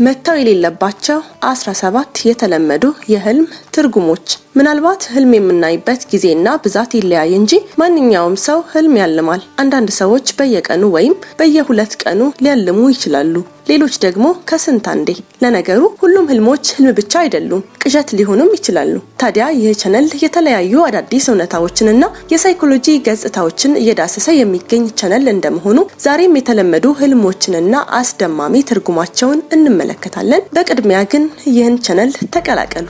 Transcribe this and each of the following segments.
መተው የሌለባቸው 17 የተለመዱ የህልም ትርጉሞች። ምናልባት ህልም የምናይበት ጊዜና ብዛት ይለያይ እንጂ ማንኛውም ሰው ህልም ያልማል። አንዳንድ ሰዎች በየቀኑ ወይም በየሁለት ቀኑ ሊያልሙ ይችላሉ። ሌሎች ደግሞ ከስንት አንዴ። ለነገሩ ሁሉም ህልሞች ህልም ብቻ አይደሉም፣ ቅዠት ሊሆኑም ይችላሉ። ታዲያ ይህ ቻነል የተለያዩ አዳዲስ እውነታዎችንና የሳይኮሎጂ ገጽታዎችን እየዳሰሰ የሚገኝ ቻነል እንደመሆኑ ዛሬም የተለመዱ ህልሞችንና አስደማሚ ትርጉማቸውን እንመለከታለን። በቅድሚያ ግን ይህን ቻነል ተቀላቀሉ።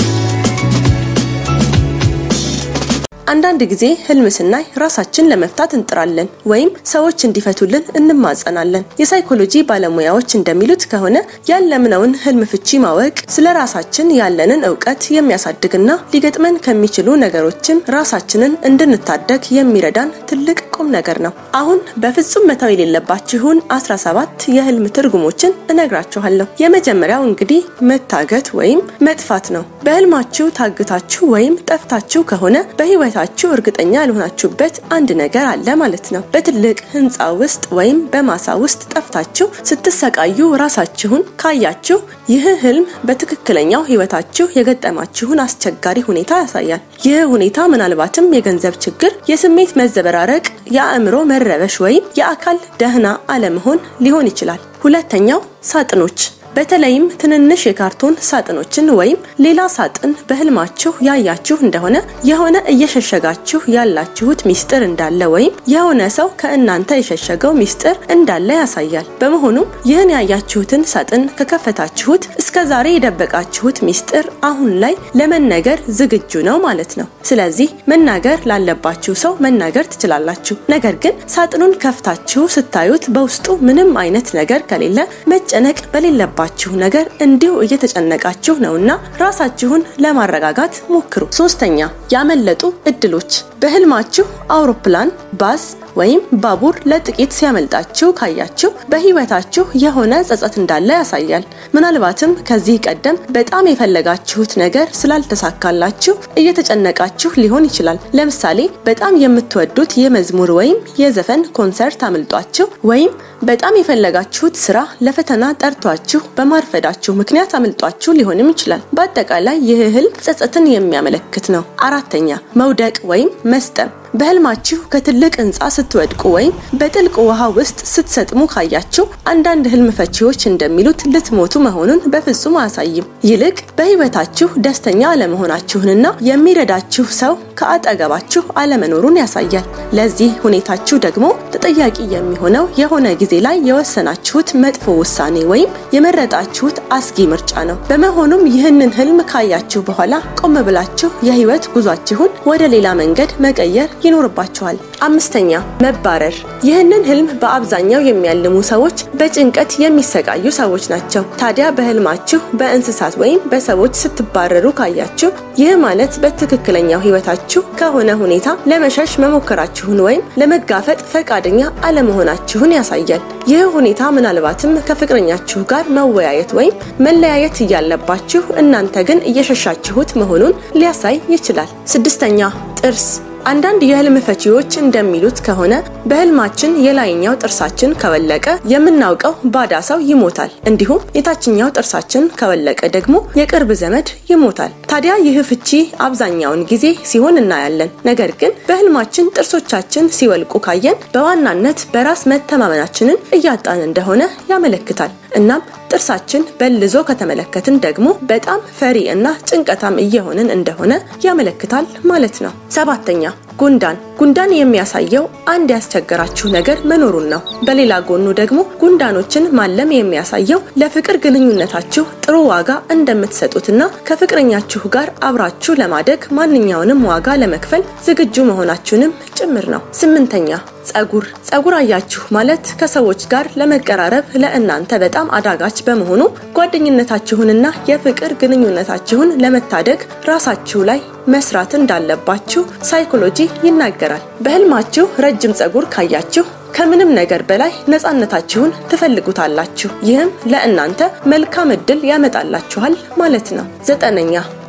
አንዳንድ ጊዜ ህልም ስናይ ራሳችን ለመፍታት እንጥራለን ወይም ሰዎች እንዲፈቱልን እንማጸናለን። የሳይኮሎጂ ባለሙያዎች እንደሚሉት ከሆነ ያለምነውን ህልም ፍቺ ማወቅ ስለ ራሳችን ያለንን እውቀት የሚያሳድግና ሊገጥመን ከሚችሉ ነገሮችም ራሳችንን እንድንታደግ የሚረዳን ትልቅ ቁም ነገር ነው። አሁን በፍጹም መተው የሌለባችሁን 17 የህልም ትርጉሞችን እነግራችኋለሁ። የመጀመሪያው እንግዲህ መታገት ወይም መጥፋት ነው። በህልማችሁ ታግታችሁ ወይም ጠፍታችሁ ከሆነ በህይወት ታችሁ እርግጠኛ ያልሆናችሁበት አንድ ነገር አለ ማለት ነው። በትልቅ ህንፃ ውስጥ ወይም በማሳ ውስጥ ጠፍታችሁ ስትሰቃዩ ራሳችሁን ካያችሁ ይህ ህልም በትክክለኛው ህይወታችሁ የገጠማችሁን አስቸጋሪ ሁኔታ ያሳያል። ይህ ሁኔታ ምናልባትም የገንዘብ ችግር፣ የስሜት መዘበራረቅ፣ የአእምሮ መረበሽ ወይም የአካል ደህና አለመሆን ሊሆን ይችላል። ሁለተኛው ሳጥኖች በተለይም ትንንሽ የካርቶን ሳጥኖችን ወይም ሌላ ሳጥን በህልማችሁ ያያችሁ እንደሆነ የሆነ እየሸሸጋችሁ ያላችሁት ሚስጥር እንዳለ ወይም የሆነ ሰው ከእናንተ የሸሸገው ሚስጥር እንዳለ ያሳያል። በመሆኑም ይህን ያያችሁትን ሳጥን ከከፈታችሁት እስከ ዛሬ የደበቃችሁት ሚስጥር አሁን ላይ ለመነገር ዝግጁ ነው ማለት ነው። ስለዚህ መናገር ላለባችሁ ሰው መናገር ትችላላችሁ። ነገር ግን ሳጥኑን ከፍታችሁ ስታዩት በውስጡ ምንም አይነት ነገር ከሌለ መጨነቅ በሌለባችሁ ነገር እንዲሁ እየተጨነቃችሁ ነውና ራሳችሁን ለማረጋጋት ሞክሩ። ሶስተኛ ያመለጡ እድሎች በህልማችሁ አውሮፕላን፣ ባስ ወይም ባቡር ለጥቂት ሲያመልጣችሁ ካያችሁ በህይወታችሁ የሆነ ጸጸት እንዳለ ያሳያል። ምናልባትም ከዚህ ቀደም በጣም የፈለጋችሁት ነገር ስላልተሳካላችሁ እየተጨነቃችሁ ሊሆን ይችላል። ለምሳሌ በጣም የምትወዱት የመዝሙር ወይም የዘፈን ኮንሰርት አምልጧችሁ ወይም በጣም የፈለጋችሁት ስራ ለፈተና ጠርቷችሁ በማርፈዳችሁ ምክንያት አምልጧችሁ ሊሆንም ይችላል። በአጠቃላይ ይህ ህልም ጸጸትን የሚያመለክት ነው። አራተኛ መውደቅ ወይም መስጠም በህልማችሁ ከትልቅ ህንፃ ስትወድቁ ወይም በጥልቅ ውሃ ውስጥ ስትሰጥሙ ካያችሁ አንዳንድ ህልም ፈቺዎች እንደሚሉት ልትሞቱ መሆኑን በፍጹም አያሳይም። ይልቅ በህይወታችሁ ደስተኛ አለመሆናችሁንና የሚረዳችሁ ሰው ከአጠገባችሁ አለመኖሩን ያሳያል። ለዚህ ሁኔታችሁ ደግሞ ተጠያቂ የሚሆነው የሆነ ጊዜ ላይ የወሰናችሁት መጥፎ ውሳኔ ወይም የመረጣችሁት አስጊ ምርጫ ነው። በመሆኑም ይህንን ህልም ካያችሁ በኋላ ቆም ብላችሁ የህይወት ጉዟችሁን ወደ ሌላ መንገድ መቀየር ይኖርባቸዋል። አምስተኛ መባረር። ይህንን ህልም በአብዛኛው የሚያልሙ ሰዎች በጭንቀት የሚሰቃዩ ሰዎች ናቸው። ታዲያ በህልማችሁ በእንስሳት ወይም በሰዎች ስትባረሩ ካያችሁ ይህ ማለት በትክክለኛው ህይወታችሁ ከሆነ ሁኔታ ለመሸሽ መሞከራችሁን ወይም ለመጋፈጥ ፈቃደኛ አለመሆናችሁን ያሳያል። ይህ ሁኔታ ምናልባትም ከፍቅረኛችሁ ጋር መወያየት ወይም መለያየት እያለባችሁ እናንተ ግን እየሸሻችሁት መሆኑን ሊያሳይ ይችላል። ስድስተኛ ጥርስ አንዳንድ የህልም ፈቺዎች እንደሚሉት ከሆነ በህልማችን የላይኛው ጥርሳችን ከወለቀ የምናውቀው ባዳ ሰው ይሞታል፣ እንዲሁም የታችኛው ጥርሳችን ከወለቀ ደግሞ የቅርብ ዘመድ ይሞታል። ታዲያ ይህ ፍቺ አብዛኛውን ጊዜ ሲሆን እናያለን። ነገር ግን በህልማችን ጥርሶቻችን ሲወልቁ ካየን በዋናነት በራስ መተማመናችንን እያጣን እንደሆነ ያመለክታል። እናም ጥርሳችን በልዞ ከተመለከትን ደግሞ በጣም ፈሪ እና ጭንቀታም እየሆንን እንደሆነ ያመለክታል ማለት ነው። ሰባተኛ ጉንዳን ጉንዳን የሚያሳየው አንድ ያስቸገራችሁ ነገር መኖሩን ነው። በሌላ ጎኑ ደግሞ ጉንዳኖችን ማለም የሚያሳየው ለፍቅር ግንኙነታችሁ ጥሩ ዋጋ እንደምትሰጡትና ከፍቅረኛችሁ ጋር አብራችሁ ለማደግ ማንኛውንም ዋጋ ለመክፈል ዝግጁ መሆናችሁንም ጭምር ነው። ስምንተኛ ጸጉር ጸጉር አያችሁ ማለት ከሰዎች ጋር ለመቀራረብ ለእናንተ በጣም አዳጋች በመሆኑ ጓደኝነታችሁንና የፍቅር ግንኙነታችሁን ለመታደግ ራሳችሁ ላይ መስራት እንዳለባችሁ ሳይኮሎጂ ይናገራል። በህልማችሁ ረጅም ጸጉር ካያችሁ ከምንም ነገር በላይ ነፃነታችሁን ትፈልጉታላችሁ። ይህም ለእናንተ መልካም እድል ያመጣላችኋል ማለት ነው። ዘጠነኛ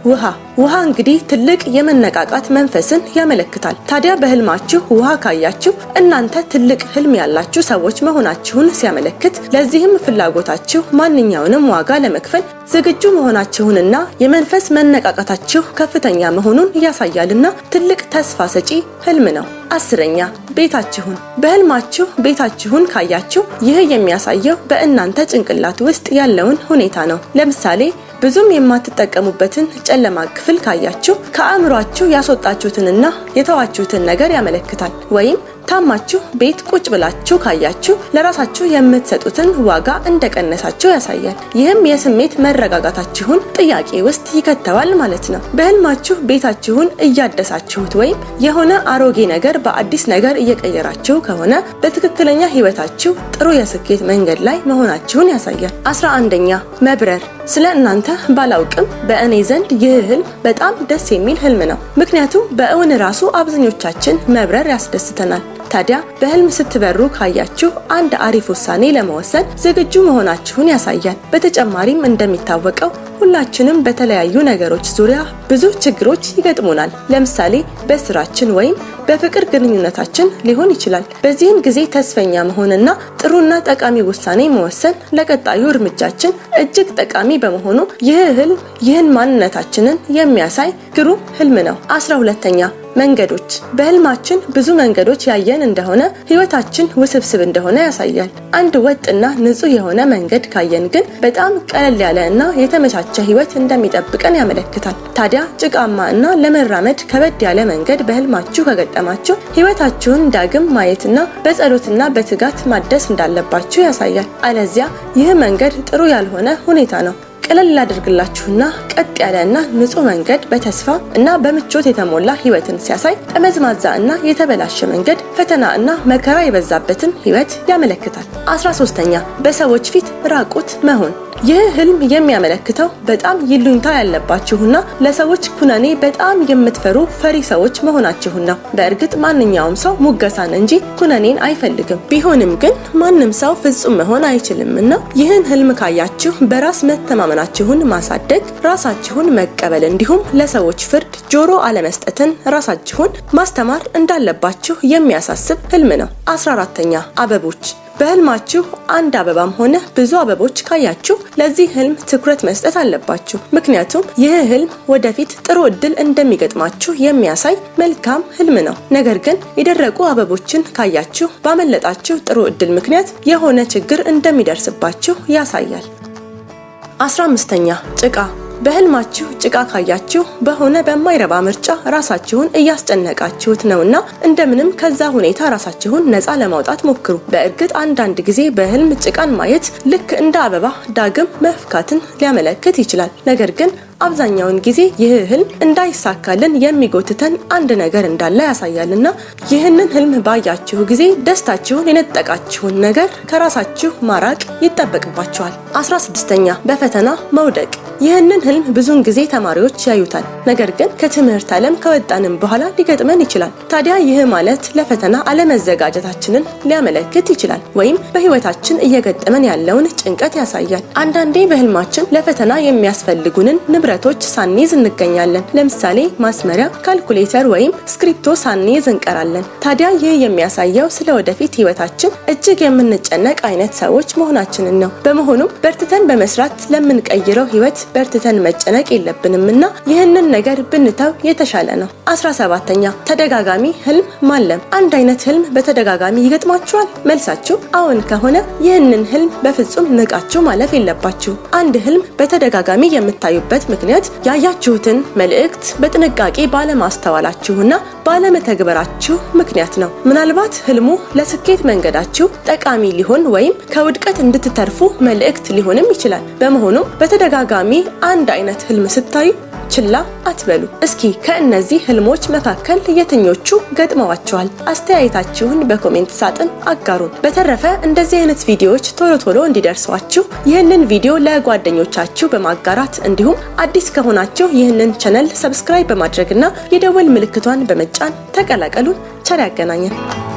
ውሃ ውሃ እንግዲህ ትልቅ የመነቃቃት መንፈስን ያመለክታል። ታዲያ በህልማችሁ ውሃ ካያችሁ እናንተ ትልቅ ህልም ያላችሁ ሰዎች መሆናችሁን ሲያመለክት፣ ለዚህም ፍላጎታችሁ ማንኛውንም ዋጋ ለመክፈል ዝግጁ መሆናችሁንና የመንፈስ መነቃቃታችሁ ከፍተኛ መሆኑን ያሳያልና ትልቅ ተስፋ ሰጪ ህልም ነው። አስረኛ ቤታችሁን በህልማችሁ ቤታችሁን ካያችሁ ይህ የሚያሳየው በእናንተ ጭንቅላት ውስጥ ያለውን ሁኔታ ነው። ለምሳሌ ብዙም የማትጠቀሙበትን ጨለማ ክፍል ካያችሁ ከአእምሯችሁ ያስወጣችሁትንና የተዋችሁትን ነገር ያመለክታል። ወይም ታማችሁ ቤት ቁጭ ብላችሁ ካያችሁ ለራሳችሁ የምትሰጡትን ዋጋ እንደቀነሳችሁ ያሳያል። ይህም የስሜት መረጋጋታችሁን ጥያቄ ውስጥ ይከተዋል ማለት ነው። በህልማችሁ ቤታችሁን እያደሳችሁት ወይም የሆነ አሮጌ ነገር በአዲስ ነገር እየቀየራችሁ ከሆነ በትክክለኛ ህይወታችሁ ጥሩ የስኬት መንገድ ላይ መሆናችሁን ያሳያል። አስራ አንደኛ መብረር ስለ እናንተ ባላውቅም በእኔ ዘንድ ይህ ህልም በጣም ደስ የሚል ህልም ነው። ምክንያቱም በእውን ራሱ አብዛኞቻችን መብረር ያስደስተናል። ታዲያ በህልም ስትበሩ ካያችሁ አንድ አሪፍ ውሳኔ ለመወሰን ዝግጁ መሆናችሁን ያሳያል። በተጨማሪም እንደሚታወቀው ሁላችንም በተለያዩ ነገሮች ዙሪያ ብዙ ችግሮች ይገጥሙናል። ለምሳሌ በስራችን ወይም በፍቅር ግንኙነታችን ሊሆን ይችላል። በዚህም ጊዜ ተስፈኛ መሆንና ጥሩና ጠቃሚ ውሳኔ መወሰን ለቀጣዩ እርምጃችን እጅግ ጠቃሚ በመሆኑ ይህ ህልም ይህን ማንነታችንን የሚያሳይ ግሩም ህልም ነው። አስራ ሁለተኛ መንገዶች በህልማችን ብዙ መንገዶች ያየን እንደሆነ ህይወታችን ውስብስብ እንደሆነ ያሳያል። አንድ ወጥና ንጹህ የሆነ መንገድ ካየን ግን በጣም ቀለል ያለ እና የተመቻቸ ህይወት እንደሚጠብቀን ያመለክታል። ታዲያ ጭቃማ እና ለመራመድ ከበድ ያለ መንገድ በህልማችሁ ከገጠማችሁ ህይወታችሁን ዳግም ማየትና በጸሎትና በትጋት ማደስ እንዳለባችሁ ያሳያል። አለዚያ ይህ መንገድ ጥሩ ያልሆነ ሁኔታ ነው። ቀለል ላደርግላችሁና ቀጥ ያለና ንጹህ መንገድ በተስፋ እና በምቾት የተሞላ ህይወትን ሲያሳይ፣ ጠመዝማዛ እና የተበላሸ መንገድ ፈተና እና መከራ የበዛበትን ህይወት ያመለክታል። አስራ ሶስተኛ በሰዎች ፊት ራቁት መሆን ይህ ህልም የሚያመለክተው በጣም ይሉኝታ ያለባችሁና ለሰዎች ኩነኔ በጣም የምትፈሩ ፈሪ ሰዎች መሆናችሁን ነው። በእርግጥ ማንኛውም ሰው ሙገሳን እንጂ ኩነኔን አይፈልግም። ቢሆንም ግን ማንም ሰው ፍጹም መሆን አይችልም እና ይህን ህልም ካያችሁ በራስ መተማመናችሁን ማሳደግ፣ ራሳችሁን መቀበል እንዲሁም ለሰዎች ፍርድ ጆሮ አለመስጠትን ራሳችሁን ማስተማር እንዳለባችሁ የሚያሳስብ ህልም ነው። አስራ አራተኛ አበቦች በህልማችሁ አንድ አበባም ሆነ ብዙ አበቦች ካያችሁ ለዚህ ህልም ትኩረት መስጠት አለባችሁ። ምክንያቱም ይህ ህልም ወደፊት ጥሩ እድል እንደሚገጥማችሁ የሚያሳይ መልካም ህልም ነው። ነገር ግን የደረቁ አበቦችን ካያችሁ ባመለጣችሁ ጥሩ እድል ምክንያት የሆነ ችግር እንደሚደርስባችሁ ያሳያል። አስራ አምስተኛ ጭቃ በህልማችሁ ጭቃ ካያችሁ በሆነ በማይረባ ምርጫ ራሳችሁን እያስጨነቃችሁት ነውና እንደምንም ከዛ ሁኔታ ራሳችሁን ነፃ ለማውጣት ሞክሩ። በእርግጥ አንዳንድ ጊዜ በህልም ጭቃን ማየት ልክ እንደ አበባ ዳግም መፍካትን ሊያመለክት ይችላል። ነገር ግን አብዛኛውን ጊዜ ይህ ህልም እንዳይሳካልን የሚጎትተን አንድ ነገር እንዳለ ያሳያልና ይህንን ህልም ባያችሁ ጊዜ ደስታችሁን የነጠቃችሁን ነገር ከራሳችሁ ማራቅ ይጠበቅባችኋል። አስራ ስድስተኛ በፈተና መውደቅ ይህንን ህልም ብዙውን ጊዜ ተማሪዎች ያዩታል። ነገር ግን ከትምህርት ዓለም ከወጣንም በኋላ ሊገጥመን ይችላል። ታዲያ ይህ ማለት ለፈተና አለመዘጋጀታችንን ሊያመለክት ይችላል፣ ወይም በህይወታችን እየገጠመን ያለውን ጭንቀት ያሳያል። አንዳንዴ በህልማችን ለፈተና የሚያስፈልጉንን ንብረቶች ሳንይዝ እንገኛለን። ለምሳሌ ማስመሪያ፣ ካልኩሌተር ወይም ስክሪፕቶ ሳንይዝ እንቀራለን። ታዲያ ይህ የሚያሳየው ስለ ወደፊት ህይወታችን እጅግ የምንጨነቅ አይነት ሰዎች መሆናችንን ነው። በመሆኑም በርትተን በመስራት ለምንቀይረው ህይወት በርትተን መጨነቅ የለብንም እና ይህንን ነገር ብንተው የተሻለ ነው። አስራ ሰባተኛ ተደጋጋሚ ህልም ማለም። አንድ አይነት ህልም በተደጋጋሚ ይገጥማችኋል? መልሳችሁ አዎን ከሆነ ይህንን ህልም በፍጹም ንቃችሁ ማለፍ የለባችሁ። አንድ ህልም በተደጋጋሚ የምታዩበት ምክንያት ያያችሁትን መልእክት በጥንቃቄ ባለማስተዋላችሁና ባለመተግበራችሁ ምክንያት ነው። ምናልባት ህልሙ ለስኬት መንገዳችሁ ጠቃሚ ሊሆን ወይም ከውድቀት እንድትተርፉ መልእክት ሊሆንም ይችላል። በመሆኑም በተደጋጋሚ አንድ አይነት ህልም ስታዩ ችላ አትበሉ። እስኪ ከእነዚህ ህልሞች መካከል የትኞቹ ገጥመዋችኋል? አስተያየታችሁን በኮሜንት ሳጥን አጋሩን። በተረፈ እንደዚህ አይነት ቪዲዮዎች ቶሎ ቶሎ እንዲደርሷችሁ ይህንን ቪዲዮ ለጓደኞቻችሁ በማጋራት እንዲሁም አዲስ ከሆናችሁ ይህንን ቻነል ሰብስክራይብ በማድረግና የደወል ምልክቷን በመጫን ተቀላቀሉን። ቸር ያገናኘን።